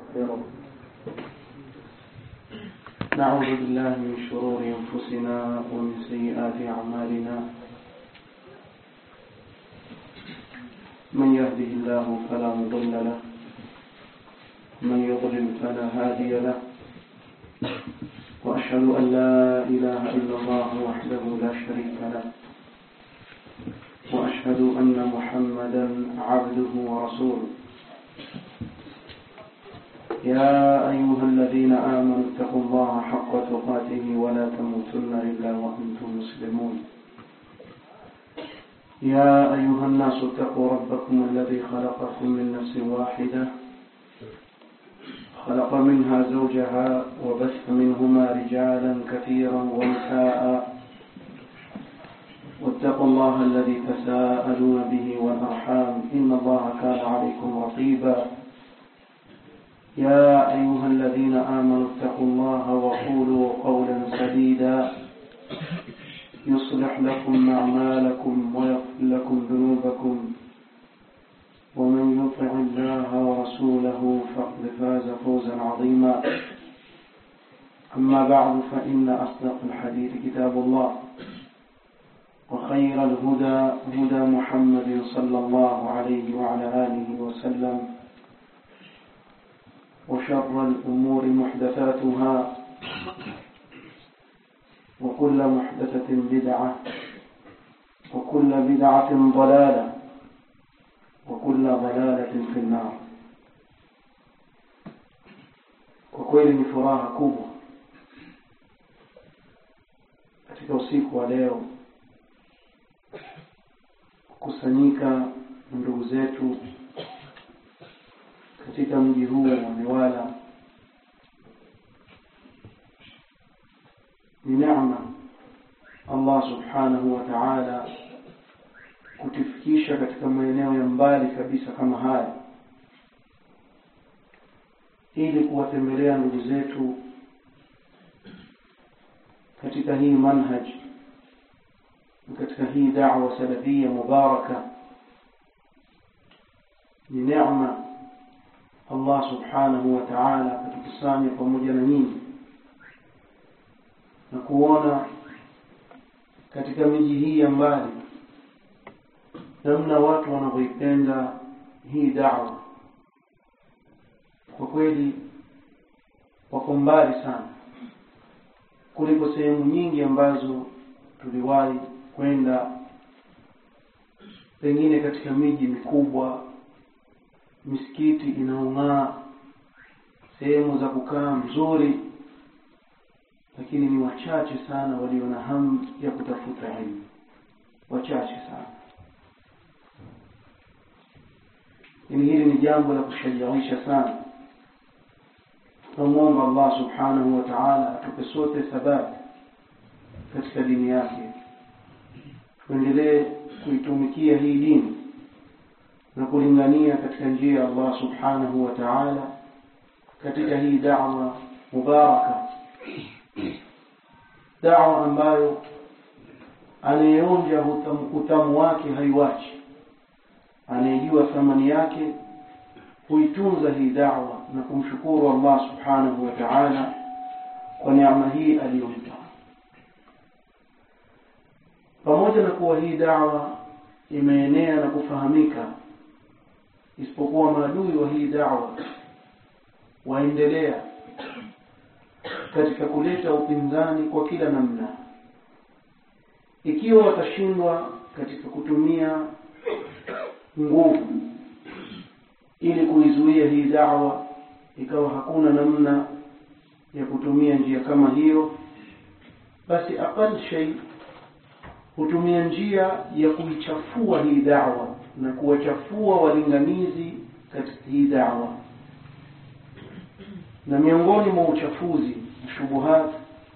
ونستغفره نعوذ بالله من شرور أنفسنا ومن سيئات أعمالنا من يهده الله فلا مضل له من يضلل فلا هادي له وأشهد أن لا إله إلا الله وحده لا شريك له وأشهد أن محمدا عبده ورسوله يا أيها الذين آمنوا اتقوا الله حق تقاته ولا تموتن إلا وأنتم مسلمون يا أيها الناس اتقوا ربكم الذي خلقكم من نفس واحدة خلق منها زوجها وبث منهما رجالا كثيرا ونساء واتقوا الله الذي تساءلون به والأرحام إن الله كان عليكم رقيبا يا أيها الذين آمنوا اتقوا الله وقولوا قولا سديدا يصلح لكم أعمالكم ويغفر لكم ذنوبكم ومن يطع الله ورسوله فقد فاز فوزا عظيما أما بعد فإن أصدق الحديث كتاب الله وخير الهدى هدى محمد صلى الله عليه وعلى آله وسلم وشر الأمور محدثاتها وكل محدثة بدعة وكل بدعة ضلالة وكل ضلالة في النار وkweli ni furaha kubwa katika usiku wa leo kukusanyika ndugu zetu katika mji huu wa Newala ni neema Allah subhanahu wa ta'ala kutufikisha katika maeneo ya mbali kabisa kama haya ili kuwatembelea ndugu zetu katika hii manhaj katika hii da'wa salafia mubaraka ni neema Allah subhanahu wa ta'ala kutukusanya pamoja na nyinyi na kuona katika miji hii ya mbali namna watu wanavyoipenda hii da'wa kwa kweli wako mbali sana kuliko sehemu nyingi ambazo tuliwahi kwenda pengine katika miji mikubwa misikiti inaong'aa sehemu za kukaa mzuri lakini ni wachache sana walio na hamu ya kutafuta elimu wachache sana ili hili ni jambo la kushajiisha sana tunamwomba Allah subhanahu wa ta'ala atupe sote thabati katika dini yake tuendelee kuitumikia hii dini na kulingania katika njia ya Allah subhanahu wa ta'ala katika hii da'wa mubaraka da'wa ambayo anayeonja utamu wake haiwachi anayejua thamani yake huitunza hii da'wa na kumshukuru Allah subhanahu wa ta'ala kwa neema hii aliyompa pamoja na kuwa hii da'wa imeenea na kufahamika isipokuwa maadui wa hii da'wa waendelea katika kuleta upinzani kwa kila namna ikiwa watashindwa katika kutumia nguvu ili kuizuia hii da'wa ikawa hakuna namna ya kutumia njia kama hiyo basi aqal shay hutumia njia ya kuichafua hii da'wa na kuwachafua walinganizi katika hii da'wa na miongoni mwa uchafuzi shubuhat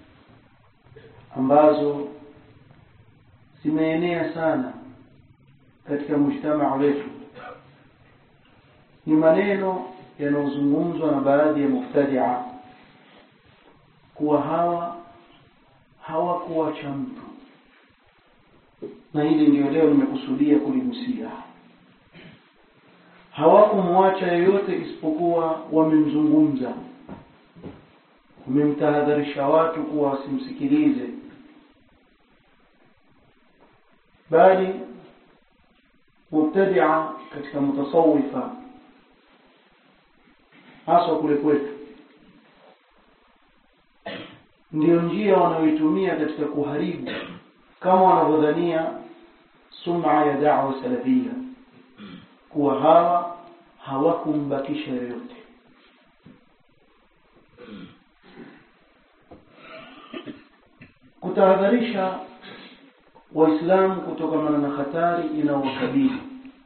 ambazo zimeenea sana katika mujtamaa wetu ni maneno yanayozungumzwa na baadhi ya muftadia kuwa hawa hawakuwacha mtu na hili ndio leo nimekusudia kuligusia hawakumwacha yeyote isipokuwa wamemzungumza wamemtahadharisha watu kuwa wasimsikilize bali mubtadia katika mutasawifa haswa kule kwetu ndiyo njia wanayoitumia katika kuharibu kama wanavyodhania sum'a ya da'wa salafia kuwa hawa hawakumbakisha yoyote kutahadharisha waislamu kutokana na hatari inayowakabili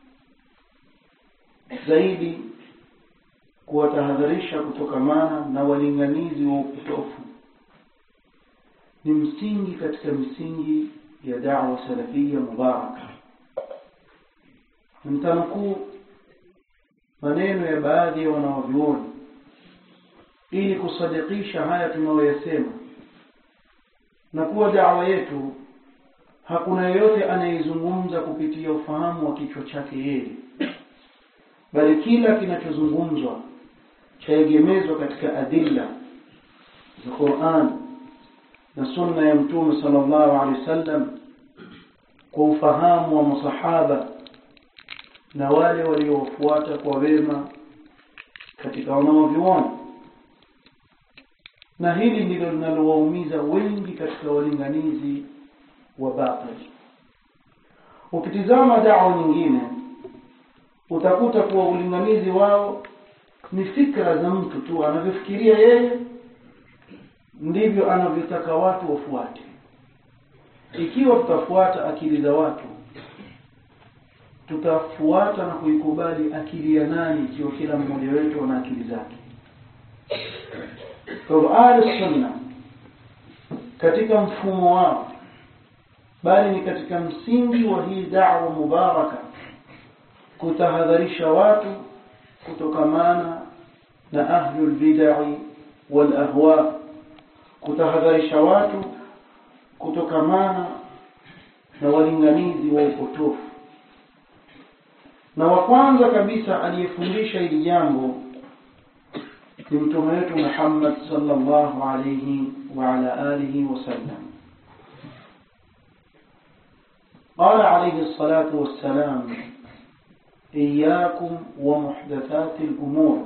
zaidi kuwatahadharisha kutokamana na walinganizi wa upotofu ni msingi katika misingi ya da'wa salafia mubaraka mtanukuu maneno ya baadhi ya wanawavyuoni ili kusadikisha haya tunayoyasema na kuwa dawa yetu hakuna yeyote anayezungumza kupitia ufahamu wa kichwa chake yeye bali kila kinachozungumzwa chaegemezwa katika adilla za Qur'an na sunna ya mtume sallallahu alaihi wasallam kwa ufahamu wa masahaba na wale waliofuata kwa wema katika wanaoviona na hili ndilo linalowaumiza wengi katika walinganizi wa batil ukitizama dawa nyingine utakuta kuwa ulinganizi wao ni fikra za mtu tu anavyofikiria yeye ndivyo anavyotaka watu wafuate ikiwa tutafuata akili za watu tutafuata na kuikubali akili ya nani ikiwa kila mmoja wetu ana akili zake kwa hivyo ahli sunna katika mfumo wao bali ni katika msingi wa hii da'wa mubaraka kutahadharisha watu kutokamana na ahlul bid'ah wal ahwa kutahadharisha watu kutokamana na walinganizi wa upotofu na wa kwanza kabisa aliyefundisha hili jambo ni mtume wetu Muhammad sallallahu alayhi wa ala alihi wasallam قال عليه الصلاة والسلام إياكم ومحدثات الأمور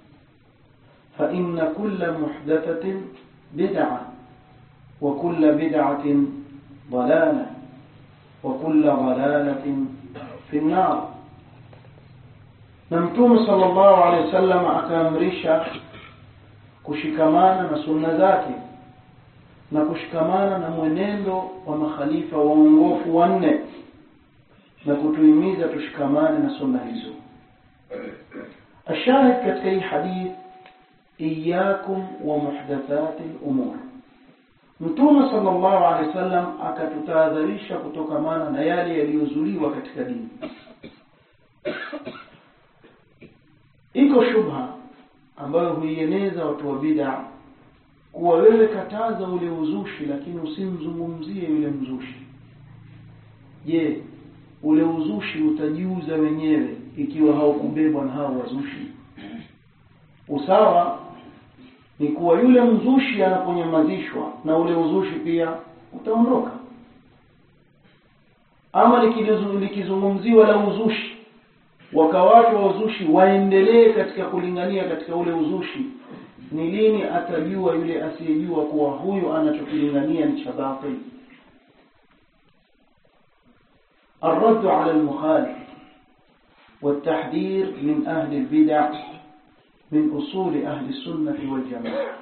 فإن كل محدثة بدعة وكل بدعة ضلالة وكل ضلالة في النار na mtume sallallahu alaihi wasallam akaamrisha kushikamana na sunna zake na kushikamana na mwenendo wa makhalifa waongofu wanne na kutuhimiza tushikamane na sunna hizo ashahid katika hii hadith iyakum wa muhdathati al-umur mtume sallallahu alaihi wasallam akatutahadharisha kutokamana na yale yaliyozuliwa katika dini iko shubha ambayo huieneza watu wa bid'a kuwa wewe kataza ule uzushi lakini usimzungumzie yule mzushi je ule uzushi utajiuza wenyewe ikiwa haukubebwa na hao wazushi usawa ni kuwa yule mzushi anaponyamazishwa na ule uzushi pia utaondoka ama likizungumziwa la uzushi wakawatu wa uzushi waendelee katika kulingania katika ule uzushi ni lini atajua yule asiyejua kuwa huyu anachokilingania ni cha batil الرد على المخالف والتحذير من أهل البدع من أصول أهل السنة والجماعة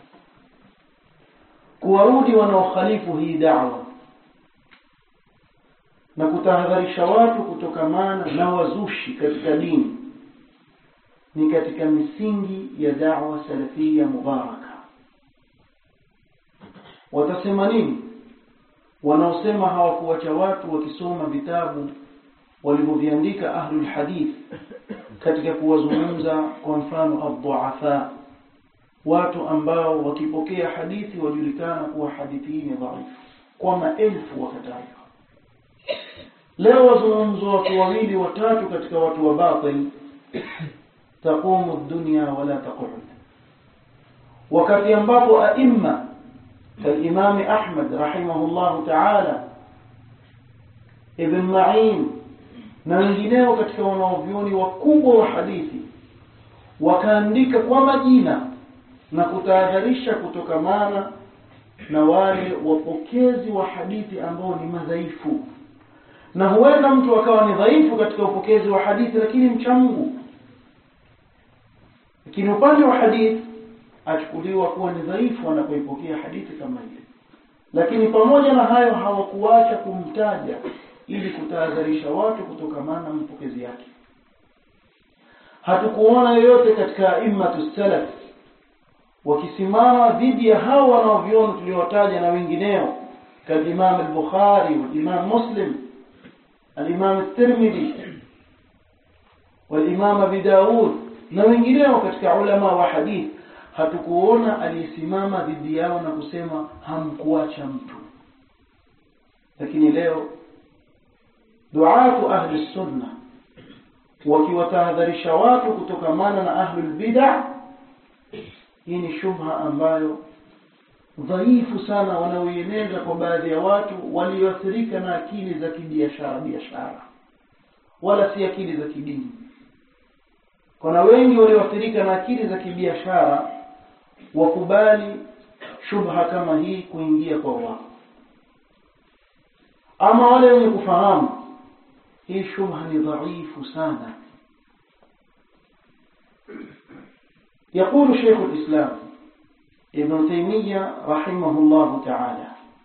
kuwarudi wanaokhalifu hii da'wa na kutahadharisha watu kutokamana na wazushi katika dini ni katika misingi ya da'wa salafia mubaraka watasema nini wanaosema hawakuwacha watu wakisoma vitabu walivyoviandika ahlul hadith katika kuwazungumza kwa mfano ad-du'afa watu ambao wakipokea hadithi wajulikana kuwa hadithi hii ni dhaifu kwa maelfu wakatajwa leo wazungumzo watu wawili watatu katika watu wa batil taqumu dunya wala taqud wakati ambapo aima كالإمام أحمد رحمه الله تعالى ابن معين na wengineo katika wanaovyoni wakubwa wa hadithi wakaandika kwa majina na kutahadharisha kutokamana na wale wapokezi wa hadithi ambao ni madhaifu na huenda mtu akawa ni dhaifu katika upokezi wa hadithi lakini mcha Mungu lakini upande wa hadithi achukuliwa kuwa ni dhaifu anapoipokea hadithi kama ile lakini pamoja na hayo hawakuacha kumtaja ili kutahadharisha watu kutokamana na mpokezi yake hatukuona yoyote katika immatu salaf wakisimama dhidi ya hao wanaoviona tuliowataja na wengineo كالإمام البخاري والإمام مسلم الإمام الترمذي والإمام أبي داود na wengineo katika ulama wa hadith hatukuona aliyesimama dhidi yao na kusema hamkuacha mtu lakini leo duatu ahli sunna wakiwatahadharisha watu kutokamana na ahlul bid'ah hii ni shubha ambayo dhaifu sana wanaoieneza kwa baadhi ya watu walioathirika na akili za kibiashara biashara wala si akili za kidini kuna wengi walioathirika na akili za kibiashara wakubali shubha kama hii kuingia kwa wao ama wale wenye kufahamu hii shubha ni dhaifu sana يقول شيخ الإسلام ابن تيمية رحمه الله تعالى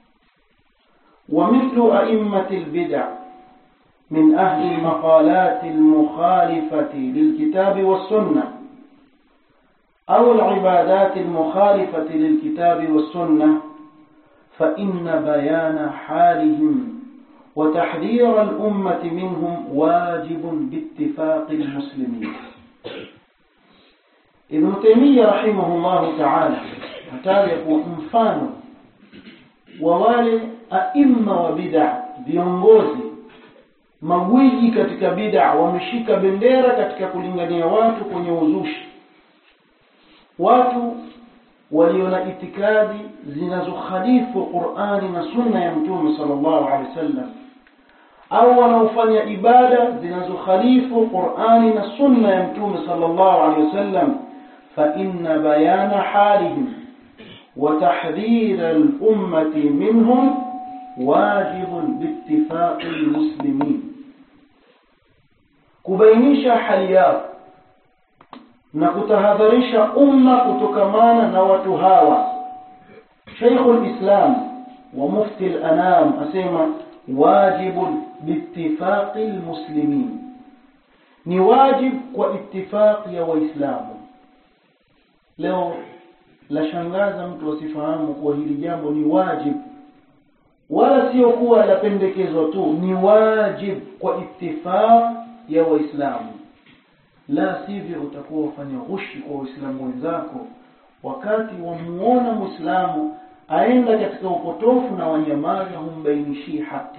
ومثل أئمة البدع من أهل المقالات المخالفة للكتاب والسنة أو العبادات المخالفة للكتاب والسنة فإن بيان حالهم وتحذير الأمة منهم واجب باتفاق المسلمين ابن تيمية رحمه الله تعالى ataja kuwa mfano wa wale aima wa bid'a viongozi magwiji katika bid'a wameshika bendera katika kulingania watu kwenye uzushi watu walio na itikadi zinazokhalifu Qur'ani na sunna ya Mtume sallallahu alaihi wasallam au wanaofanya ibada zinazokhalifu Qur'ani na sunna ya Mtume sallallahu alaihi wasallam fa inna bayana halihim وتحذير الأمة منهم واجب باتفاق المسلمين kubainisha hali yao na kutahadharisha umma kutokamana na watu hawa Sheikhul Islam wa Mufti al-Anam asema wajibu biittifaqi almuslimin ni wajib kwa ittifaq ya waislamu leo la shangaza mtu asifahamu kuwa hili jambo ni wajib wala sio kuwa lapendekezwa tu ni wajib kwa ittifaq ya waislamu la sivyo utakuwa ufanya ghushi kwa waislamu wenzako wakati wamuona muislamu aenda katika upotofu na wanyamaza humbainishii haki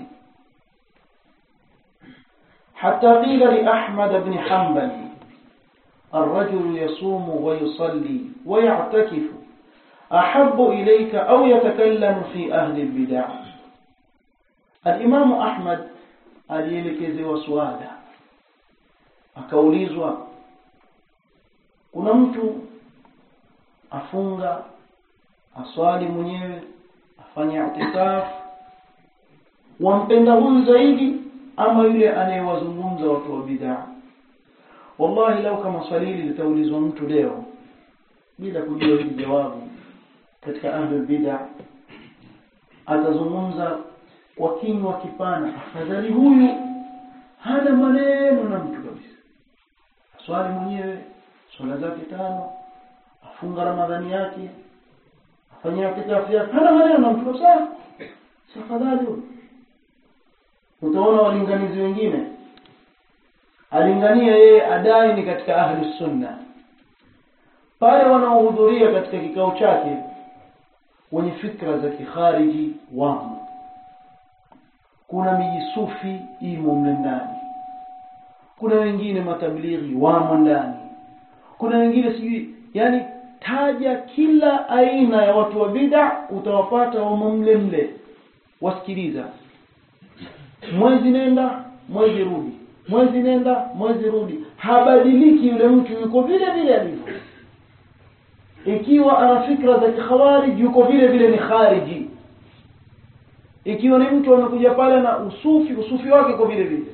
حتى قيل لأحمد بن حنبل الرجل يصوم ويصلي ويعتكف أحب إليك أو يتكلم في أهل البدع الإمام أحمد alielekezewa swala akaulizwa kuna mtu afunga aswali mwenyewe afanye itikaf wampenda huyu zaidi ama yule anayewazungumza watu wa bid'a wallahi lau kama swali hili litaulizwa mtu leo bila kujua hili jawabu katika ahlul bid'a atazungumza kwa kinywa kipana afadhali huyu hana maneno na mtu kabisa swali mwenyewe swala zake tano afunga ramadhani yake afanyia itikafu yake hana maneno na mtu kabisa si afadhali huyu utaona walinganizi wengine alingania yeye adai ni katika ahli sunna pale wanaohudhuria katika kikao chake wenye fikra za kikhariji wamo kuna mijisufi imo mle ndani kuna wengine matablighi wamo ndani kuna wengine sijui yani taja kila aina ya watu wa bid'a utawapata wamo mle mle wasikiliza mwezi nenda mwezi rudi mwezi nenda mwezi rudi habadiliki yule mtu yuko vile vile alivyo ikiwa ana fikra za kikhawarij yuko vile vile ni khariji ikiwa ni mtu amekuja pale na usufi usufi wake uko vile vile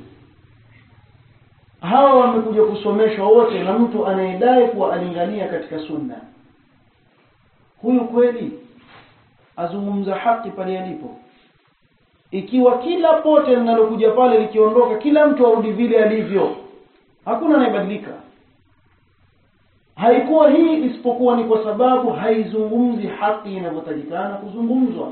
hawa wamekuja kusomeshwa wote na mtu anayedai kuwa alingania katika sunna huyu kweli azungumza haki pale alipo ikiwa kila pote linalokuja pale likiondoka kila mtu arudi vile alivyo hakuna anayebadilika haikuwa hii isipokuwa ni kwa sababu haizungumzi haki inavyotakikana kuzungumzwa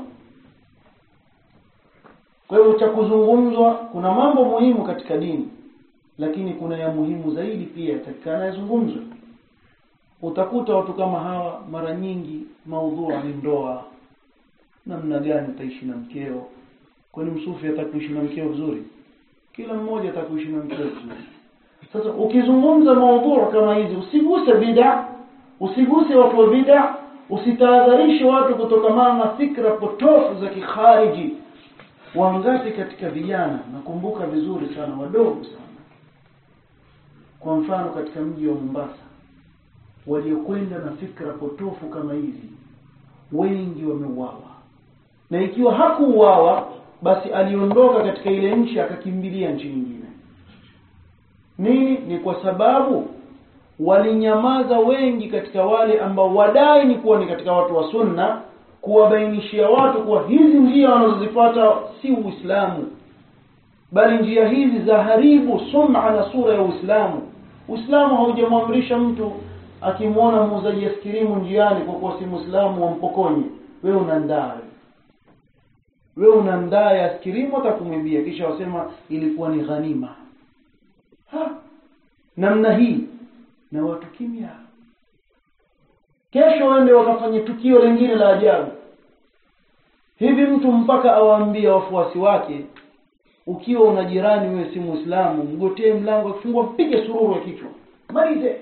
kwa hivyo cha kuzungumzwa kuna mambo muhimu katika dini lakini kuna ya muhimu zaidi pia yatakikana yazungumzwe utakuta watu kama hawa mara nyingi maudhua ni ndoa namna gani utaishi na mkeo kwani msufi atakuishi na mkeo vizuri kila mmoja atakuishi na mkeo vizuri sasa ukizungumza maudhuru kama hizi usiguse bid'a usiguse watu wa bid'a usitahadharishe watu kutokamana na fikra potofu za kikhariji wangapi katika vijana nakumbuka vizuri sana wadogo sana kwa mfano katika mji wa Mombasa waliokwenda na fikra potofu kama hizi wengi wameuawa na ikiwa hakuuawa basi aliondoka katika ile nchi akakimbilia nchi nyingine nini ni kwa sababu walinyamaza wengi katika wale ambao wadai ni kuwa ni katika watu wa sunna kuwabainishia watu kuwa hizi njia wanazozifuata si uislamu bali njia hizi za haribu sum'a na sura ya uislamu uislamu haujamwamrisha mtu akimwona muuzaji askirimu njiani kwa kuwa si muislamu wampokonye wewe unandaa wewe unandaa ya askirimu atakumwibia kisha wasema ilikuwa ni ghanima ha namna hii na watu kimya kesho wende wakafanya tukio lingine la ajabu hivi mtu mpaka awaambie wafuasi wake ukiwa una jirani wewe si muislamu mgotee mlango akifungua mpige sururu ya kichwa malize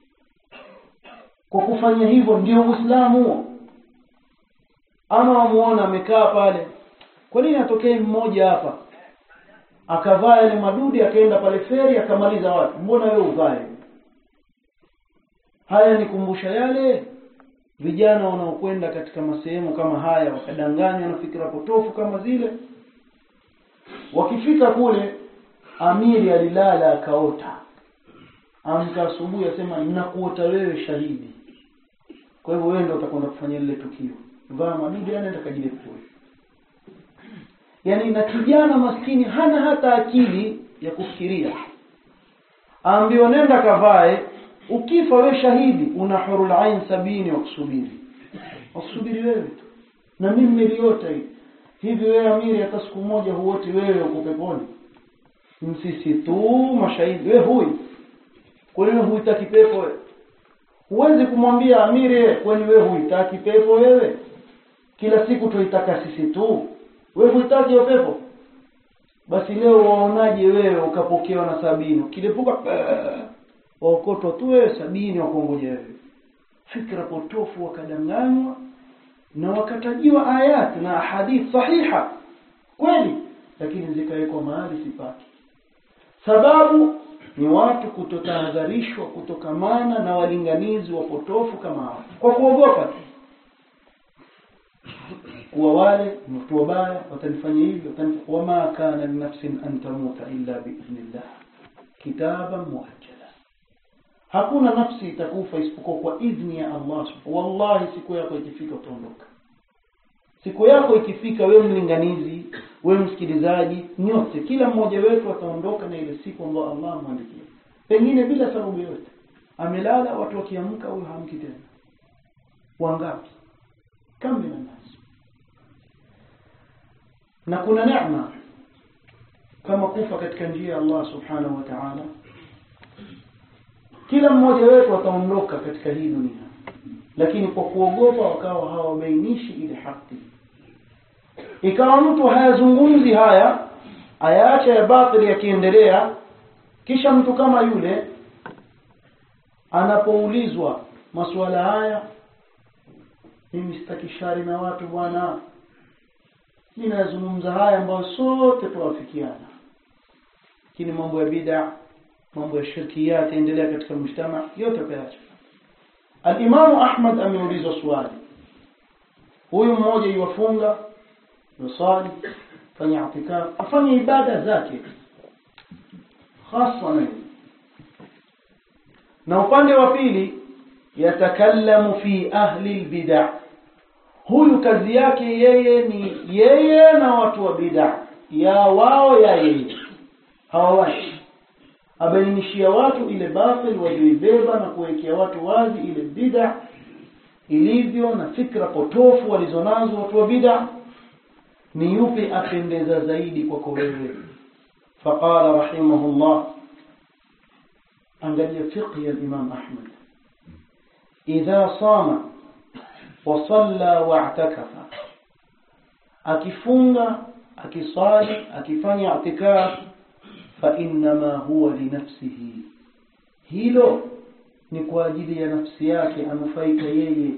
kwa kufanya hivyo ndio uislamu huo ama wamuona amekaa pale kwa nini atokee mmoja hapa akavaa yale madudi akaenda pale feri akamaliza watu mbona wewe uvae haya nikumbusha yale vijana wanaokwenda katika masehemu kama haya wakadanganywa na fikra potofu kama zile wakifika kule amiri alilala akaota amka asubuhi asema ninakuota wewe shahidi kwa hivyo wewe ndio utakwenda kufanya lile tukio vaa madudi anaenda kajilepue yani na kijana maskini hana hata akili ya kufikiria aambiwa nenda kavae ukifa we shahidi una hurul ain sabini wa kusubiri wakusubiri wewe tu na mimi niliota hii hivi wewe amiri hata siku moja huoti wewe uko peponi msisi tu mashahidi wewe hui kwa nini huitaki pepo wewe huwezi kumwambia amiri kwani wewe huitaki pepo wewe kila siku tuitaka sisi tu wewe huitaki hiyo pepo basi leo waonaje wewe ukapokewa na sabini ukilipuka waokotwa tu wewe sabini wakongoja wewe fikra potofu wakadanganywa na wakatajiwa ayat na hadith sahiha kweli lakini zikawekwa mahali sipaki sababu ni watu kutotahadharishwa kutokamana na walinganizi wapotofu kama hao kwa kuogopa tu kuwa wale ni watu wabaya watanifanya hivyo wama kana linafsin an tamuta illa biidhnillah kitaban muajjala hakuna nafsi itakufa isipokuwa kwa idhni ya Allah wallahi siku yako ikifika utaondoka siku yako ikifika wewe mlinganizi wewe msikilizaji nyote kila mmoja wetu ataondoka na ile siku ambayo Allah amwandikia pengine bila sababu yote amelala watu wakiamka huyo hamki tena wangapi kama na nasi na kuna neema kama kufa katika njia ya Allah subhanahu wa ta'ala kila mmoja wetu ataondoka katika hii dunia lakini kwa kuogopa wakawa hawabainishi ile haki ikawa mtu hayazungumzi haya ayaacha ya batili yakiendelea kisha mtu kama yule anapoulizwa masuala haya mimi sitaki shari na watu bwana mimi nazungumza haya ambayo sote tuwafikiana lakini mambo ya bid'a mambo ya shirkiyat endelea katika mshtama yote kaacha al-Imam Ahmad ameulizwa swali huyu mmoja yuwafunga yusali fanya itikaf afanye ibada zake hasa na upande wa pili yatakallamu fi ahli albid'a huyu kazi yake yeye ni yeye na watu wa bid'a ya wao ya yeye hawawashi abainishia watu ile batil walioibeba na kuwekea watu wazi ile bid'a ilivyo na fikra potofu walizonazo watu wa bid'a ni yupi apendeza zaidi kwako wewe faqala rahimahullah angalia fiqh ya imam ahmad idha sama wa salla wa'takafa akifunga akisali akifanya i'tikaf fa inma huwa li nafsihi hilo ni kwa ajili ya nafsi yake anufaika yeye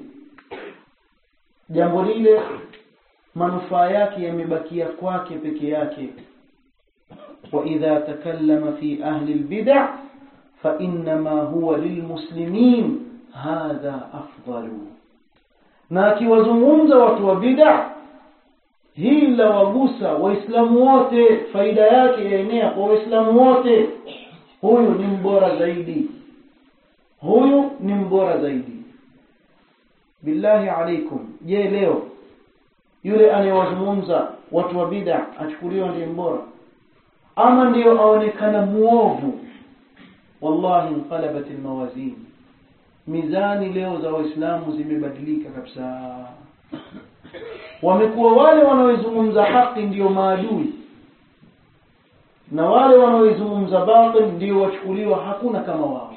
jambo lile manufaa yake yamebakia kwake peke yake wa idha takallama fi ahli albid'a fa inma huwa lilmuslimin hadha afdalu na akiwazungumza watu wa bid'a hii la wagusa waislamu wote faida yake yaenea kwa waislamu wote huyu ni mbora zaidi huyu ni mbora zaidi billahi alaikum je leo yule anayewazungumza watu wa bid'a achukuliwa ndiye mbora ama ndiyo aonekana muovu wallahi inqalabat almawazin mizani leo za waislamu zimebadilika kabisa wamekuwa wale wanaoizungumza haki ndiyo maadui na wale wanaoizungumza batil ndio wachukuliwa hakuna kama wao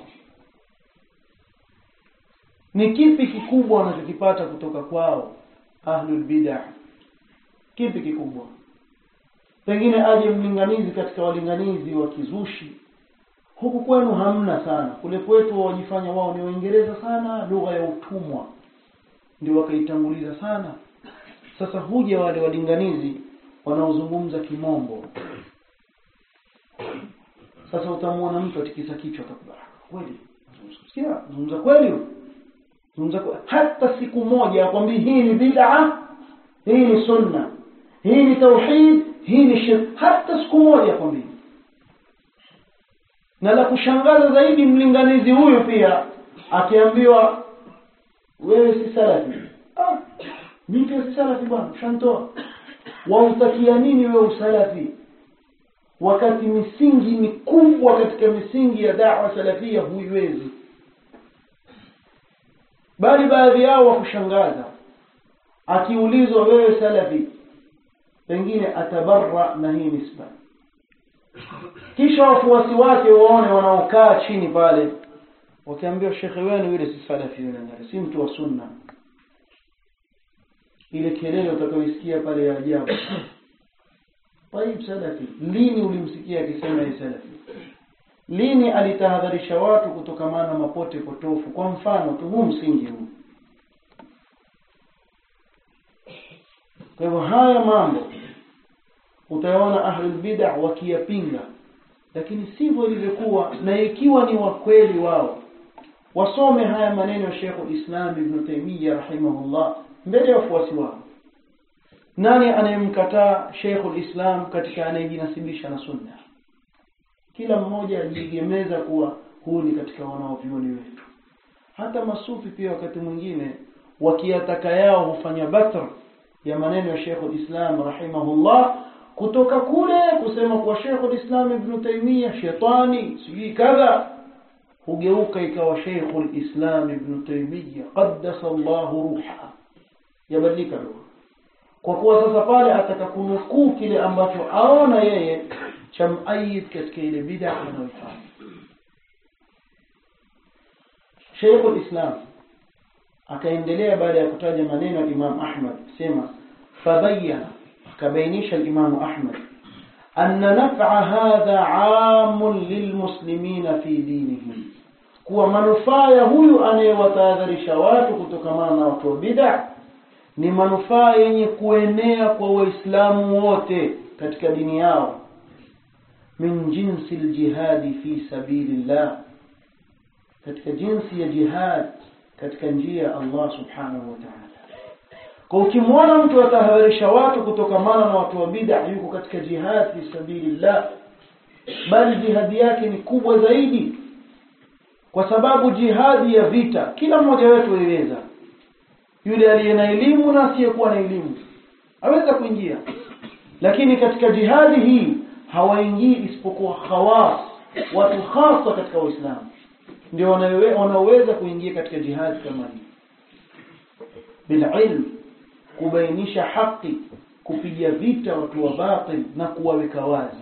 ni kipi kikubwa wanachokipata kutoka kwao ahlul bid'ah kipi kikubwa pengine aje mlinganizi katika walinganizi wa kizushi huku kwenu hamna sana kule kwetu wajifanya wao ni waingereza sana lugha ya utumwa ndio wakaitanguliza sana sasa huja wale walinganizi wanaozungumza kimombo sasa utamwona mtu atikisa kichwa atakubali kweli sikia zungumza kweli zungumza hata siku moja akwambia hii ni bid'a hii ni sunna hii ni tauhid hii ni shirk hata siku moja akwambia na la kushangaza zaidi mlinganizi huyu pia akiambiwa wewe si salafi ah mimi pia si salafi bwana ushantoa wautakia nini wewe usalafi wakati misingi mikubwa katika misingi ya da'wa salafia huiwezi bali baadhi yao wa kushangaza akiulizwa wewe salafi pengine atabarra na hii nisba kisha wafuasi wake waone wanaokaa chini pale wakiambiwa shekhe wenu yule si salafi yule si mtu wa sunna ile kelele utakayoisikia pale ya ajabu طيب salafi lini ulimsikia akisema yeye salafi lini alitahadharisha watu kutokamana na mapote potofu kwa mfano tu huu msingi huu kwa hivyo haya mambo utayaona ahlul bid'ah wakiyapinga lakini sivyo ilivyokuwa na ikiwa ni wa kweli wao wasome haya maneno ya Sheikh Islam Ibn Taymiyyah rahimahullah mbele ya wafuasi wao nani anayemkataa Sheikh Islam katika anayejinasibisha na sunna kila mmoja ajiegemeza kuwa huu ni katika wanaovioni wetu hata masufi pia wakati mwingine wakiyataka yao hufanya batr ya maneno ya Sheikh Islam rahimahullah kutoka kule kusema kuwa Sheikh Islam Ibn Taymiyyah shetani sijui kadha hugeuka ikawa Sheikh Islam Ibn Taymiyyah qaddasa Allah ruha yabadilika lugha kwa kuwa sasa pale ataka kunukuu kile ambacho aona yeye cha muayid katika ile bid'a anayoifanya Sheikh al-Islam akaendelea baada ya kutaja maneno ya Imam Ahmad sema fabayyana akabainisha al-Imam Ahmad anna naf'a hadha 'amun lilmuslimina fi dinihim kuwa manufaa ya huyu anayewatahadharisha watu kutokamana na watu wa bid'a ni manufaa yenye kuenea kwa waislamu wote katika dini yao min jinsi aljihadi fi sabilillah katika jinsi ya jihad katika njia ya Allah subhanahu wa ta'ala kwa ukimwona mtu atahadharisha watu kutokamana na watu wa bid'a yuko katika jihad fi sabilillah bali jihadi yake ni kubwa zaidi kwa sababu jihadi ya vita kila mmoja wetu aiweza yule aliye na elimu na asiyekuwa na elimu aweza kuingia lakini katika jihadi hii hawaingii isipokuwa khawas watu hasa katika waislamu ndio wanaoweza kuingia katika jihadi kama hii bililm kubainisha haki kupiga vita watu wa batil na kuwaweka wazi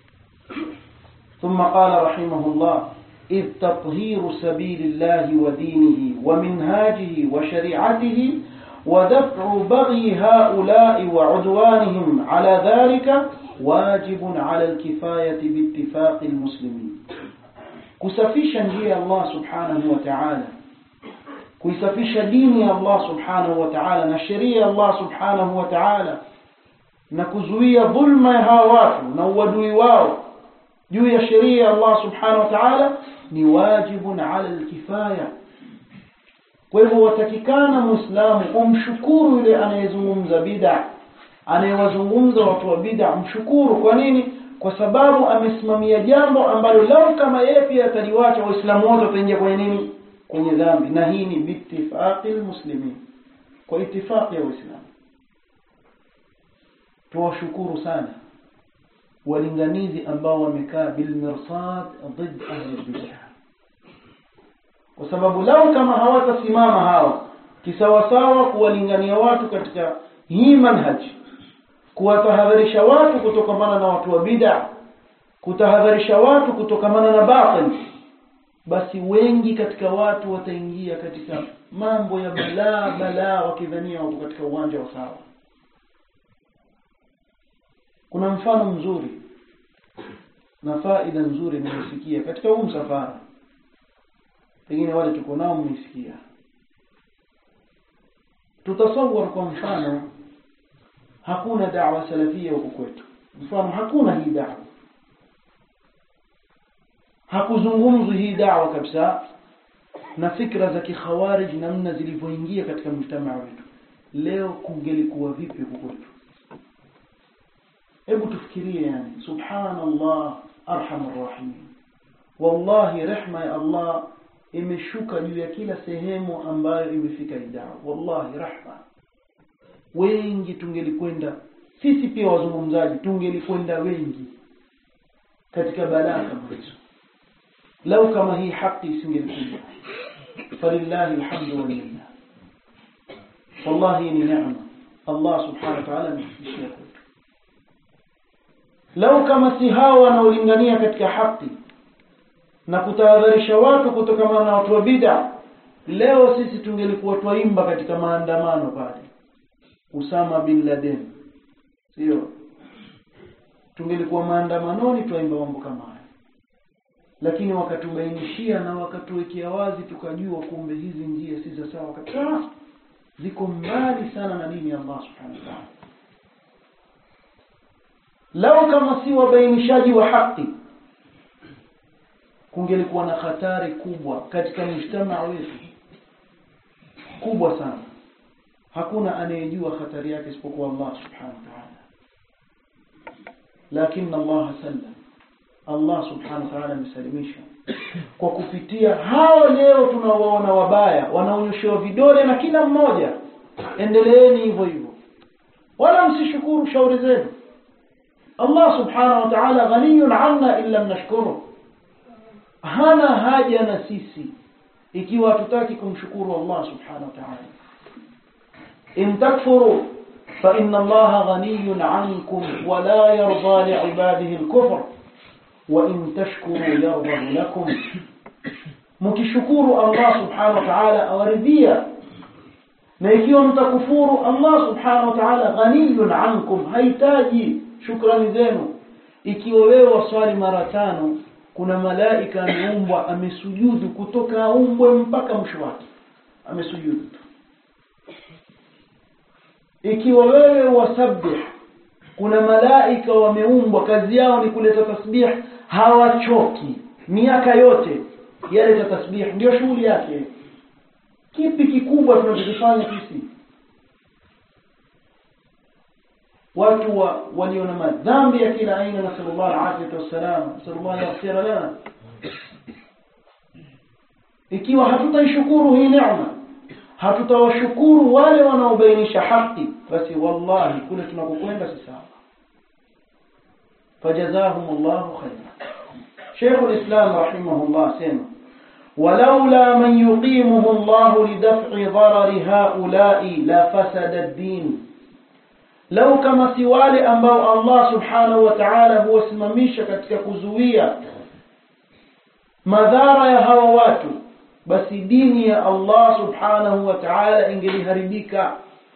ثم قال رحمه الله إذ تطهير سبيل الله ودينه ومنهاجه وشريعته ودفع بغي هؤلاء وعدوانهم على ذلك واجب على الكفاية باتفاق المسلمين kusafisha njia ya Allah subhanahu wa ta'ala kuisafisha dini ya Allah subhanahu wa ta'ala na sheria ya Allah subhanahu wa ta'ala na kuzuia dhulma ya hawa watu na uadui wao juu ya sheria ya Allah subhanahu wa ta'ala ni wajibun ala alkifaya kwa hivyo watakikana muislamu umshukuru yule anayezungumza bid'a anayewazungumza watu wa bid'a mshukuru kwa nini kwa sababu amesimamia jambo ambalo lau kama yeye pia ataliwacha waislamu wote wataingia kwenye nini kwenye dhambi na hii ni bitifaqi almuslimin kwa itifaqi ya waislamu tuwashukuru sana walinganizi ambao wamekaa bilmirsad ضد ahli bid'ah kwa sababu lau kama hawatasimama hawa kisawasawa kuwalingania watu katika hii manhaji kuwatahadharisha watu kutokamana na watu wa bid'a kutahadharisha watu kutokamana na batil basi wengi katika watu wataingia katika mambo ya balaa balaa wakidhania wako katika uwanja wa sawa kuna mfano mzuri na faida nzuri nimesikia katika huu msafara pengine wale tuko nao mmesikia tutasawar kwa mfano hakuna da'wa salafia huko kwetu mfano hakuna hii da'wa hakuzungumzwi hii da'wa kabisa na fikra za kikhawarij namna zilivyoingia katika mjtamaa wetu leo kungelikuwa vipi huko kwetu hebu tufikirie yani subhanallah arhamar rahim wallahi rehma ya Allah imeshuka juu ya kila sehemu ambayo imefika idaa wallahi rahma wengi tungelikwenda sisi pia wazungumzaji tungelikwenda wengi katika balaa kama hizo lau kama hii haki isingelikuja falillahi alhamdu walillah wallahi ni neema Allah subhanahu wa ta'ala amefikishia kwetu lau kama si hawa wanaolingania katika haki na kutahadharisha watu kutokana na watu wa bid'a leo sisi tungelikuwa twaimba katika maandamano pale Usama bin Laden sio tungelikuwa maandamanoni twaimba mambo kama haya lakini wakatubainishia na wakatuwekea wazi tukajua kumbe hizi njia si za sawa kabisa ziko mbali sana na dini ya Allah subhanahu wa ta'ala lau kama si wabainishaji wa haki kungelikuwa na hatari kubwa katika mjtamaa wetu kubwa sana hakuna anayejua hatari yake isipokuwa Allah subhanahu wa ta'ala lakini Allah sallam Allah subhanahu wa ta'ala amesalimisha kwa kupitia hao leo tunawaona wabaya wanaonyeshewa vidole na kila mmoja endeleeni hivyo hivyo wala msishukuru shauri zenu Allah subhanahu wa ta'ala ghaniyun 'anna illa nashkuru hana haja na sisi ikiwa hatutaki kumshukuru Allah subhanahu wa ta'ala in takfuru fa inna Allah ghaniyun 'ankum wa la yarda li'ibadihi al-kufr wa in tashkuru yarda lakum mkishukuru Allah subhanahu wa ta'ala awaridhia na ikiwa mtakufuru Allah subhanahu wa ta'ala ghaniyun 'ankum haitaji shukrani zenu ikiwa wewe waswali mara tano kuna malaika ameumbwa amesujudu kutoka aumbwe mpaka mwisho wake amesujudu tu ikiwa wewe wasabbih kuna malaika wameumbwa kazi yao ni kuleta tasbih hawachoki miaka yote yaleta tasbih ndio shughuli yake kipi kikubwa tunachokifanya sisi watu wa, walio na madhambi ya kila aina na sallallahu alaihi wasallam sallallahu yaghfir lana ikiwa hatutaishukuru hii neema hatutawashukuru wale wanaobainisha haki basi wallahi kule tunakokwenda si sawa fajazahum Allahu khaira Sheikh al-Islam rahimahullah sema ولولا من يقيمه الله لدفع ضرر هؤلاء لفسد الدين lau kama si wale ambao Allah subhanahu wa ta'ala huwasimamisha katika kuzuia madhara ya hawa watu basi dini ya Allah subhanahu wa ta'ala ingeliharibika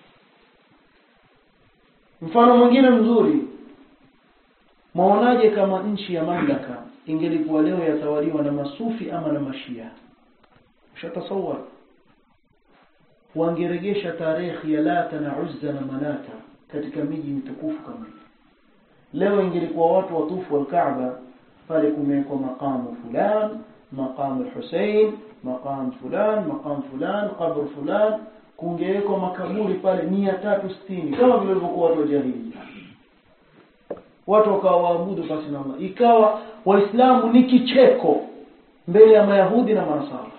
mfano mwingine mzuri maonaje kama nchi ya mamlaka ingelikuwa leo yatawaliwa na masufi ama na mashia ushatasawar wangeregesha tarehe ya Lata na Uzza na Manata katika miji mitukufu kama hii leo ingelikuwa watu watufu al-Kaaba pale kumewekwa maqamu fulan maqamu Hussein maqam fulan maqam fulan qabr fulan kungewekwa makaburi pale 360 kama vile walivyokuwa watu wa jahiliya watu wakawa waabudu basi na Allah ikawa waislamu ni kicheko mbele ya mayahudi na manasara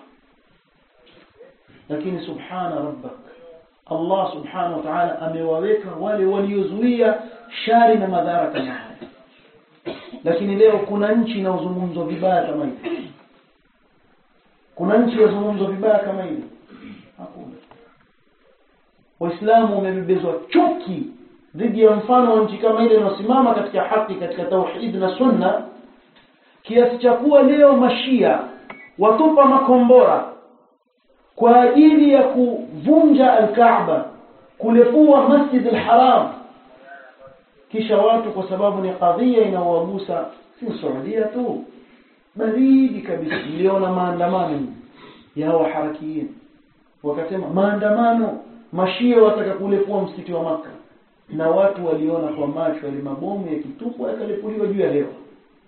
lakini subhana rabbak Allah subhanahu wa ta'ala amewaweka wale waliozuia shari na madhara kama haya lakini leo kuna nchi inayozungumzwa vibaya kama hivi kuna nchi inayozungumzwa vibaya kama hivi hakuna waislamu wamebebezwa chuki dhidi ya mfano wa nchi kama ile inayosimama katika haki katika tauhid na sunna kiasi cha kuwa leo mashia watupa makombora kwa ajili ya kuvunja al-Kaaba kulepua Masjid al-Haram kisha watu kwa sababu ni kadhia inaowagusa si Saudia tu baridi kabisa niliona maandamano ya hawa harakiyin wakasema maandamano mashia wataka kulepua msikiti wa maka na watu waliona kwa macho yale mabomu yakitupwa yakalepuliwa juu ya hewa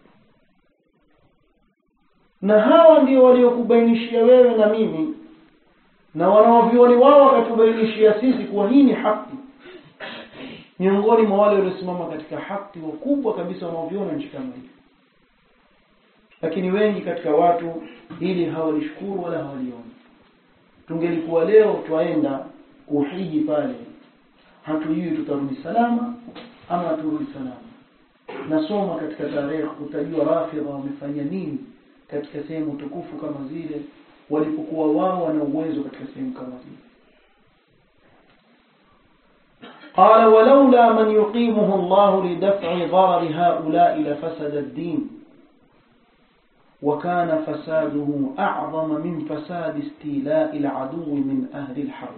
na hawa ndio waliokubainishia wewe na mimi na wanaovioni wao wakatubainishia sisi kuwa hii ni haki miongoni mwa wale waliosimama katika haki wakubwa kabisa wanaoviona nchi kama hii lakini wengi katika watu ili hawalishukuru wala hawalioni tungelikuwa leo twaenda kuhiji pale hatujui tutarudi salama ama haturudi salama nasoma katika tarehe utajua rafidha wamefanya nini katika sehemu tukufu kama zile walipokuwa wao wana uwezo katika sehemu kama zile قال ولولا من يقيمه الله لدفع ضرر هؤلاء لفسد الدين وكان فساده أعظم من فساد استيلاء العدو من أهل الحرب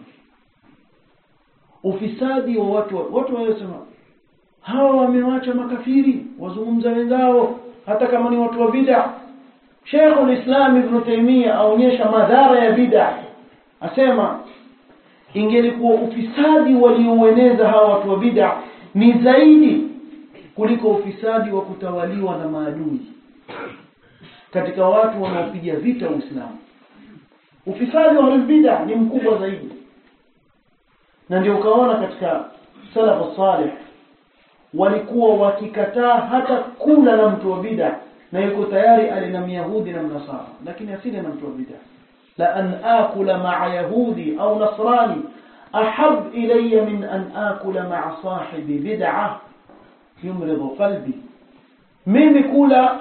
ufisadi wa watu watu wanasema hawa wamewacha makafiri wazungumza wenzao hata kama ni watu wa bid'a Sheikh al-Islam Ibn Taymiyyah aonyesha madhara ya bid'a asema ingelikuwa ufisadi walioueneza hawa watu wa bid'a ni zaidi kuliko ufisadi wa kutawaliwa na maadui katika watu wanaopiga vita Uislamu ufisadi wa bid'a ni mkubwa zaidi na ndio ukaona katika salafu salih walikuwa wakikataa hata kula na mtu wa bid'a na yuko tayari ale na myahudi na mnasara lakini asile na mtu wa bid'a la an akula ma'a yahudi au nasrani ahab ilayya min an akula ma'a sahibi bid'ah yumridu qalbi mimi kula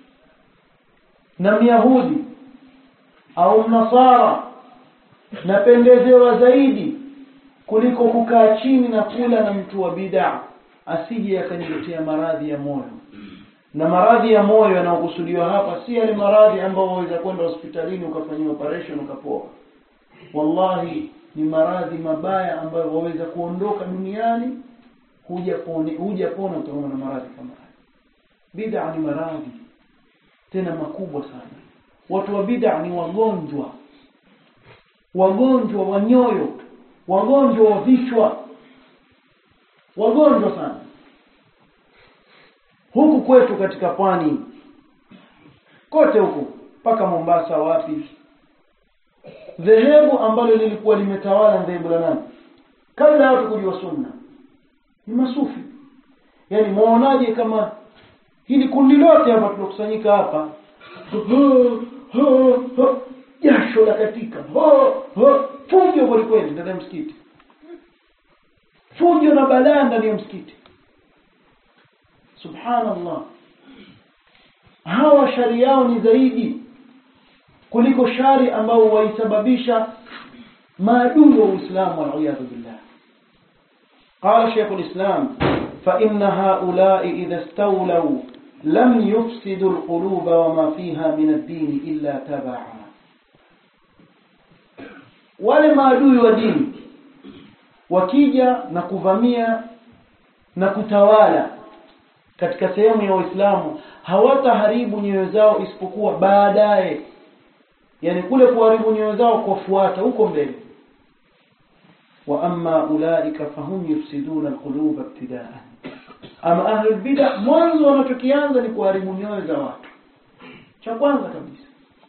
na myahudi au mnasara napendezewa zaidi kuliko kukaa chini na kula na mtu wa bid'a asije akaniletea maradhi ya moyo na maradhi ya moyo yanayokusudiwa hapa si yale maradhi ambayo waweza kwenda hospitalini ukafanyia operation ukapoa wallahi ni maradhi mabaya ambayo waweza kuondoka duniani huja pone huja pona utaona na maradhi kama haya bid'a ni maradhi tena makubwa sana watu wa bid'a ni wagonjwa wagonjwa wa nyoyo wagonjwa wa vichwa wagonjwa sana huku kwetu katika pwani kote huku mpaka Mombasa wapi dhehebu ambalo lilikuwa limetawala dhehebu la nani kabla ya watu kujua sunna ni masufi yani muonaje kama hili kundi lote hapa tulokusanyika hapa jasho la katika fujo kwelikweli ndani ya msikiti fujo na balaa ndani ya msikiti subhanallah hawa shari yao ni zaidi kuliko shari ambao waisababisha maadui wa Uislamu waliyadhu billah قال شيخ الإسلام فإن هؤلاء إذا استولوا لم يفسدوا القلوب وما فيها من الدين إلا تبعا wale maadui wa dini wakija na kuvamia na kutawala katika sehemu ya Uislamu hawataharibu nyoyo zao isipokuwa baadaye yani kule kuharibu nyoyo zao kufuata huko mbele wa amma ulaika fahum yufsiduna alquluba ibtidaan ama ahlul bid'ah mwanzo wanachokianza ni kuharibu nyoyo za watu cha kwanza kabisa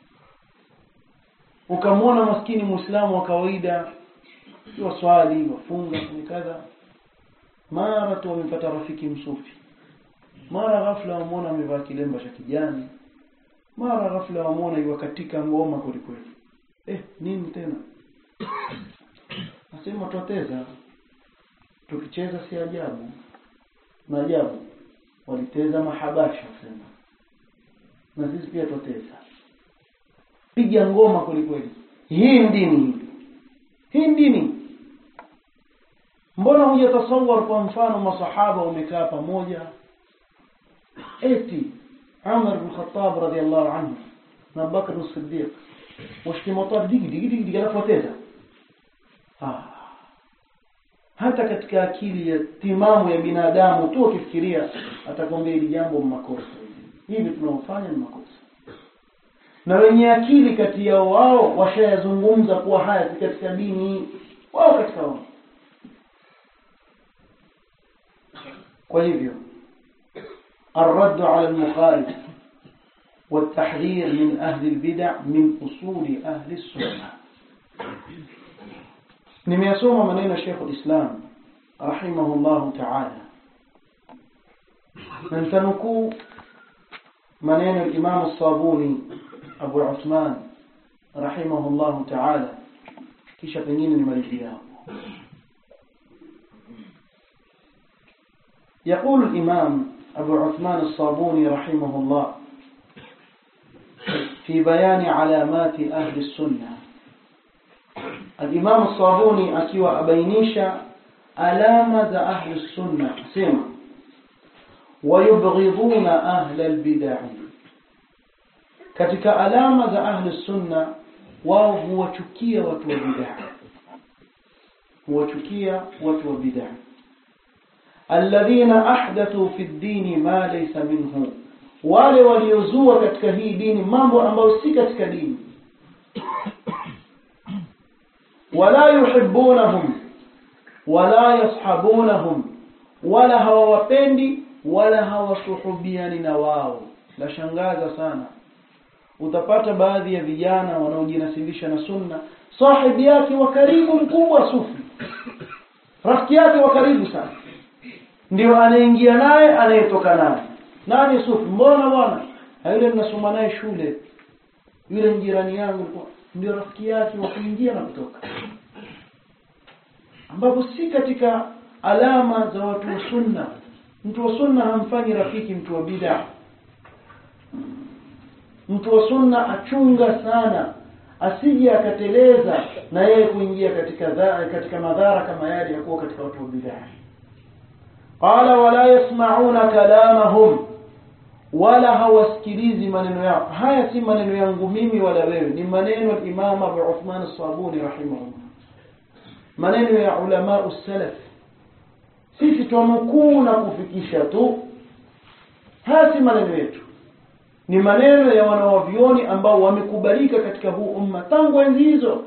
ukamwona maskini muislamu wa kawaida waswali wafunga ni kadha mara tu wamepata rafiki msufi mara ghafla wamwona amevaa kilemba cha kijani mara ghafla wamwona iwa katika ngoma kwelikweli eh nini tena nasema twateza tukicheza si ajabu na ajabu waliteza mahabasha sema na sisi pia twateza piga ngoma kwelikweli hii dini hii dini mbona hujatasawar kwa mfano masahaba wamekaa pamoja eti Umar bin Khattab radhiallahu anhu na Bakr as-Siddiq washtimata digi digi digi digi alafu wateza ah hata katika akili ya timamu ya binadamu tu ukifikiria atakwambia hili jambo makosa hivi tunaofanya ni makosa na wenye akili kati yao wao washayazungumza kuwa haya si katika dini wao katika wao kwa hivyo الرد على المخالف والتحذير من أهل البدع من أصول أهل السنة nimeyasoma maneno ya Sheikh al-Islam rahimahullah ta'ala na nitanukuu maneno ya Imam al-Sabuni Abu Uthman rahimahullah ta'ala kisha pengine nimalizie hapo يقول الإمام أبو عثمان الصابوني رحمه الله في بيان علامات أهل السنة الإمام الصابوني أكيو أبينيشا علامة أهل السنة سمع ويبغضون أهل البدع katika alama za ahli sunna wao huwachukia watu wa bid'a huwachukia watu wa bid'a alladhina ahdathu fi ddini ma laysa minhu wale waliozua katika hii dini mambo ambayo si katika dini wala yuhibbunahum wala yashabunahum wala hawawapendi wala hawasuhubiani na wao la shangaza sana utapata baadhi ya vijana wanaojinasibisha na sunna sahibi yake wa karibu mkubwa sufi rafiki yake wa karibu sana ndio anaingia naye anayetoka naye nani sufi mbona bwana yule ninasoma naye shule yule jirani yangu ndio rafiki yake wa kuingia na kutoka ambapo si katika alama za watu wa sunna mtu wa sunna hamfanyi rafiki mtu wa bid'a mtu wa sunna achunga sana asije akateleza na yeye kuingia katika dha, katika madhara kama yale ya kuwa katika watu wa bid'a qala wala yasma'una kalamahum wala hawasikilizi maneno yao haya si maneno yangu mimi wala wewe ni maneno ya Imam Abu Uthman as-Sabuni rahimahullah maneno ya ulama salaf sisi tunukuu na kufikisha tu haya si maneno yetu ni maneno ya wanawavyoni ambao wamekubalika katika huu umma tangu enzi hizo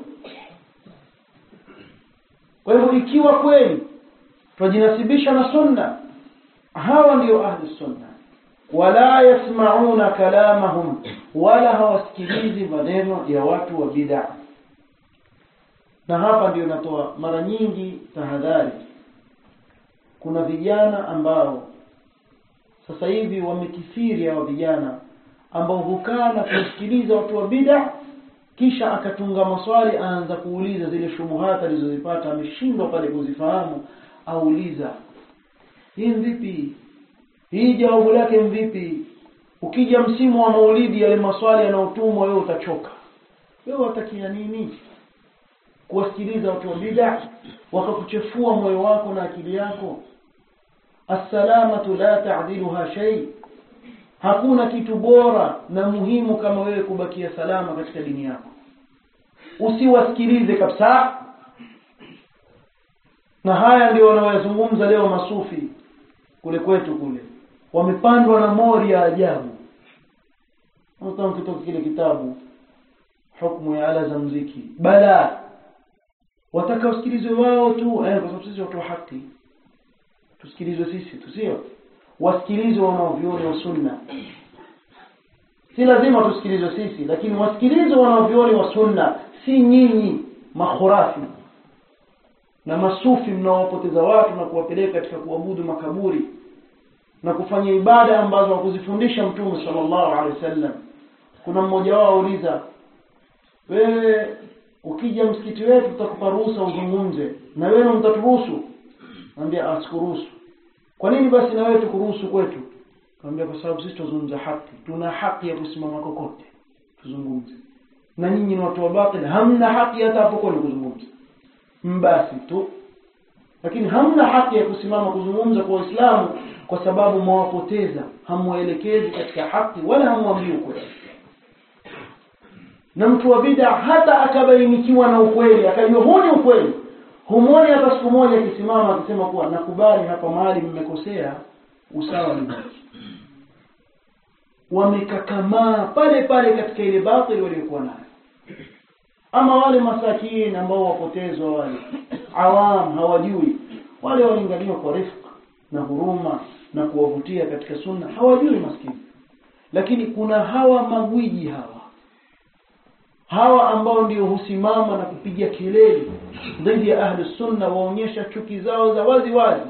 kwa hivyo ikiwa kweli twajinasibisha na sunna hawa ndio ahlu sunna wala yasmauna kalamahum wala hawasikilizi maneno ya watu wa bid'a na hapa ndio natoa mara nyingi tahadhari kuna vijana ambao sasa hivi wamekithiri hao vijana ambao hukaa na kusikiliza watu wa bid'a kisha akatunga maswali aanza kuuliza zile shubuhat alizozipata ameshindwa pale kuzifahamu auliza hii vipi hii jawabu lake vipi ukija msimu wa maulidi yale maswali yanayotumwa wewe utachoka wewe watakia nini kuwasikiliza watu wa bid'a wakakuchefua moyo wako na akili yako assalamatu la ta'diluha shay hakuna kitu bora na muhimu kama wewe kubakia salama katika dini yako usiwasikilize kabisa na haya ndio wanaoyazungumza leo masufi kule kwetu kule wamepandwa na mori ya ajabu mtu kitoka kile kitabu hukumu ya ala za mziki bala wataka usikilizwe wao tu eh, kwa sababu sisi watu wa haki tusikilizwe sisi tusio wasikilizwe wanaovioni wa sunna si lazima tusikilizwe sisi lakini wasikilizwe wanaovioni wa sunna si nyinyi makhurafi na masufi mnaowapoteza watu na kuwapeleka katika kuabudu makaburi na kufanya ibada ambazo hakuzifundisha mtume sallallahu alaihi wasallam kuna mmoja wao auliza wewe ukija msikiti wetu tutakupa ruhusa uzungumze na wewe mtaturuhusu naambia asikuruhusu kwa nini basi na wewe tukuruhusu kwetu naambia kwa sababu sisi tuzungumza haki tuna haki ya kusimama kokote tuzungumze na nyinyi ni watu wa batili hamna haki hata hapo kwani kuzungumza mbasi tu lakini hamna haki ya kusimama kuzungumza kwa waislamu kwa sababu mwawapoteza hamwaelekezi katika haki wala hamwambii ukweli na mtu wa bid'a hata akabainikiwa na ukweli akajua huu ni ukweli humwoni hata siku moja akisimama akisema kuwa nakubali hapa mahali mmekosea usawa ni wamekakamaa pale pale katika ile batili waliokuwa nayo ama wale masakini ambao wapotezwa wale awam hawajui wale walinganiwa kwa rifq na huruma na kuwavutia katika sunna hawajui maskini lakini kuna hawa magwiji hawa hawa ambao ndio husimama na kupiga kelele dhidi ya ahli sunna waonyesha chuki zao za wazi wazi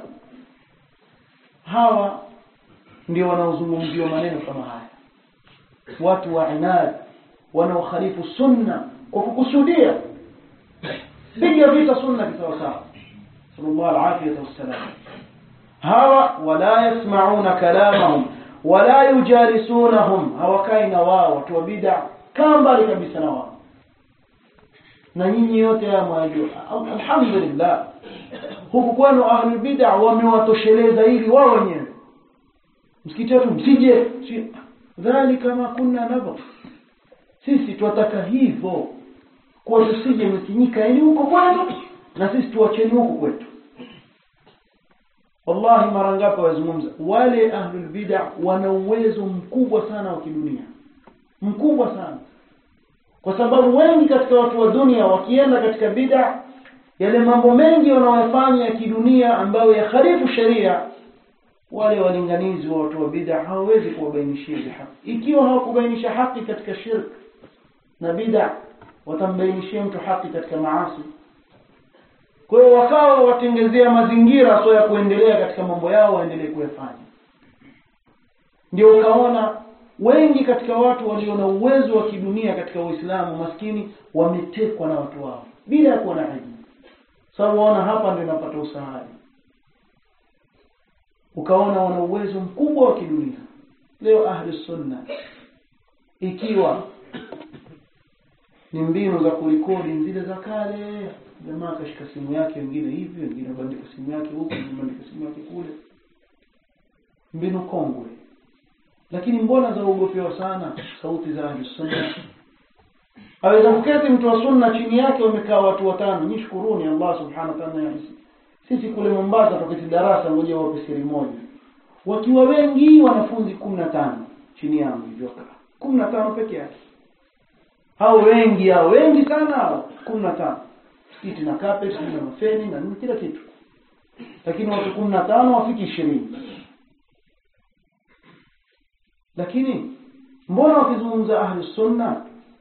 hawa ndio wanaozungumziwa maneno kama haya watu wa inad wanaokhalifu sunna kwa kukusudia piga vita sunna kisawasawa sallallahu alafiyata wassalam hawa wala yasmauna kalamahum wala yujalisunahum hawakai na wao watu wa bid'a kaa mbali kabisa na wao na nyinyi yote haya mwajua alhamdulillah huku kwenu ahlul bid'a wamewatosheleza ili wao wenyewe msikiti wetu msije dhalika ma kunna nabgh sisi twataka hivyo kwa tusije msinyika yani huko kwenu na sisi tuacheni huko kwetu wallahi mara ngapi wazungumza wale ahlul bid'a wana uwezo mkubwa sana wa kidunia mkubwa sana kwa sababu wengi katika watu wa dunia wakienda katika bid'a yale mambo mengi wanayofanya ya kidunia ambayo yakhalifu sheria wale walinganizi wa watu wa bid'a hawawezi kuwabainishia haki ikiwa hawakubainisha haki katika shirk na bid'a watambainishia mtu haki katika maasi kwa hiyo wakawa watengezea mazingira so ya kuendelea katika mambo yao waendelee kuyafanya ndio ukaona wengi katika watu walio na uwezo wa kidunia katika Uislamu maskini wametekwa na watu wao bila ya kuwa na aibu sababu waona hapa ndio napata usahari ukaona wana uwezo mkubwa wa kidunia leo ahli sunna ikiwa ni mbinu za kurekodi zile za kale jamaa akashika simu yake wengine hivi wengine bandika simu yake huku wengine bandika simu yake kule mbinu kongwe lakini mbona zaogopewa sana sauti za ahli sunna aweza kuketi mtu wa sunna chini yake wamekaa watu watano nishkuruni Allah subhanahu wa ta'ala sisi kule Mombasa tukiti darasa ngoja wape siri moja wakiwa wengi wanafunzi kumi na tano chini yangu hivyo kumi na tano peke yake hao wengi hao wengi sana hao kumi na tano kiti na carpet na mafeni na nini kila kitu lakini watu kumi na tano wafiki ishirini lakini mbona wakizungumza ahlu sunna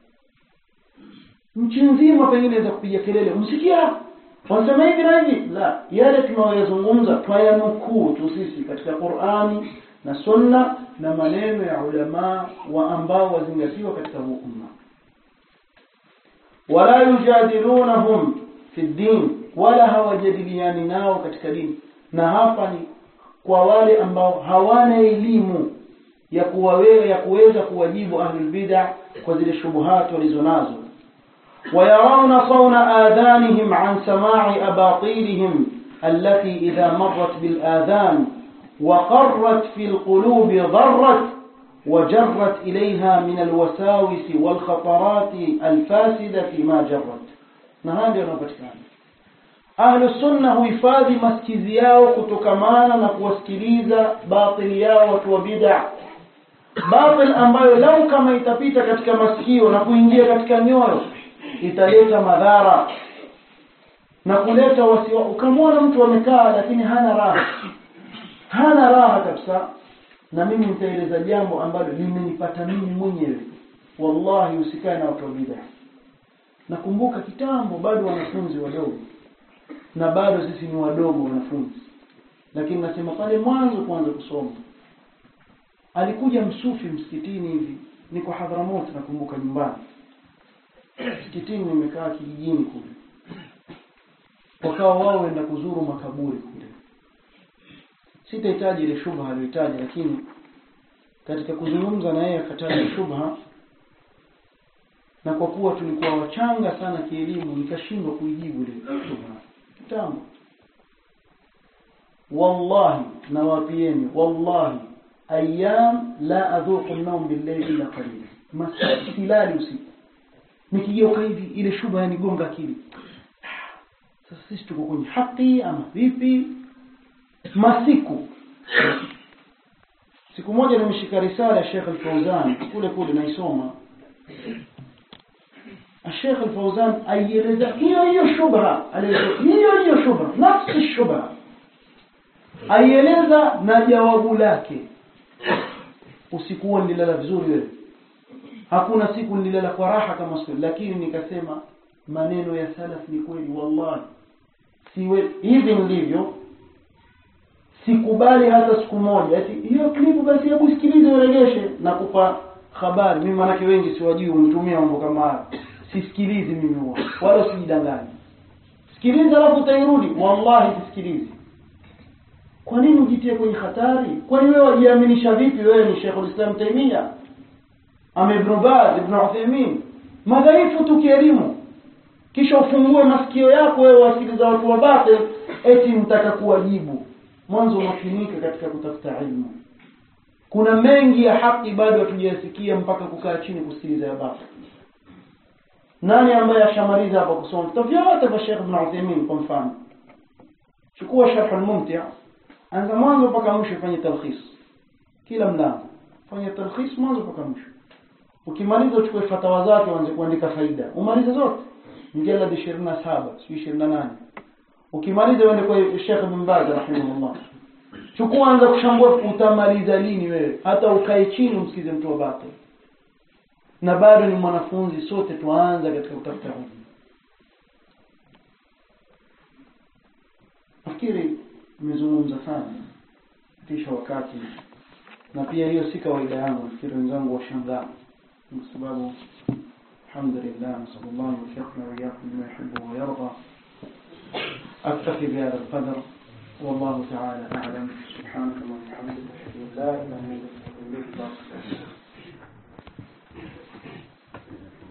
nchi nzima pengine za kupiga kelele msikia wanasema hivi na hivi la yale tunayoyazungumza twayanukuu tu sisi katika qurani na sunna na maneno ya ulamaa wa ambao wazingatiwa katika huu umma wala yujadilunahum fi ddin wala hawajadiliani nao katika dini na hapa ni kwa wale ambao hawana elimu ya kuwawe, ya kuweza kuwajibu ahlul bid'a kwa zile shubuhat walizonazo ويرون صون آذانهم عن سماع أباطيلهم التي إذا مرت بالآذان وقرت في القلوب ضرت وجرت إليها من الوساوس والخطرات الفاسدة ما جرت نهاندي ربطكان أهل السنة huhifadhi masikizi yao kutokamana na kuwasikiliza batili yao watu wa bid'a batil ambayo lau kama itapita katika masikio na kuingia katika nyoyo italeta madhara na kuleta wasiwa ukamwona mtu amekaa lakini hana raha hana raha kabisa na mimi nitaeleza jambo ambalo limenipata mimi mwenyewe wallahi usikae na watu wa bid'a nakumbuka kitambo bado wanafunzi wadogo na bado sisi ni wadogo wanafunzi lakini nasema pale mwanzo kuanza kusoma alikuja msufi msikitini hivi niko Hadhramut nakumbuka nyumbani msikitini nimekaa kijijini kule wakawa wao wenda kuzuru makaburi kule sitahitaji ile shubha aliyohitaji lakini katika kuzungumza na yeye akataja shubha na kwa kuwa tulikuwa wachanga sana kielimu nikashindwa kuijibu ile shubha kitambo wallahi nawapieni wallahi ayyam la adhuqu an-nawm bil-layli illa qalila masilali usiku nikigeuka hivi ile shubha yanigonga akili sasa sisi tuko kwenye haki ama vipi masiku siku moja nimeshika risala ya Sheikh Al-Fauzan kule kule naisoma Sheikh Al-Fauzan aieleza hiyo hiyo shubha hiyo hiyo shubha nafsi shubha aieleza na jawabu lake usiku huo nililala vizuri wewe hakuna siku nililala kwa raha kama siku lakini nikasema maneno ya salaf ni kweli wallahi siwe hivi nilivyo sikubali hata siku moja ati hiyo klipu basi hebu sikilize uregeshe na kupa habari mimi manake wengi siwajui unitumia mambo kama haya sisikilizi mimi huwa wala sijidanganyi sikiliza alafu utairudi wallahi sisikilizi kwa nini ujitie kwenye hatari kwani wewe wajiaminisha vipi wewe ni Sheikh Islam Taimia ama Ibn Baz Ibn Uthaymeen madhaifu tu kielimu kisha ufungue masikio yako wewe wasikiliza watu wa batil eti mtaka kuwajibu mwanzo unafinika katika kutafuta ilmu kuna mengi ya haki bado hatujayasikia mpaka kukaa chini kusikiliza ya batil nani ambaye ashamaliza hapa kusoma vitabu vyote vya Sheikh Ibn Uthaymeen kwa mfano chukua sharh al-mumti' anza mwanzo mpaka mwisho fanye talkhis kila mlango fanya talkhis mwanzo mpaka mwisho ukimaliza uchukue fatawa zake uanze kuandika faida umalize zote mjalad 27 si 28 ukimaliza uende kwa Sheikh Ibn Baz rahimahullah chukua anza kushambua utamaliza lini wewe hata ukae chini umsikize mtu wa batil na bado ni mwanafunzi sote tuanza katika kutafuta elimu nafikiri nimezungumza sana kisha wakati na pia hiyo si kawaida yangu nafikiri wenzangu washangaa kwa sababu alhamdulillah nasallallahu yuwaffiqna wa iyyakum lima yuhibbu wa yarda أكتفي بهذا القدر والله تعالى أعلم سبحانك اللهم وبحمدك أشهد أن لا إله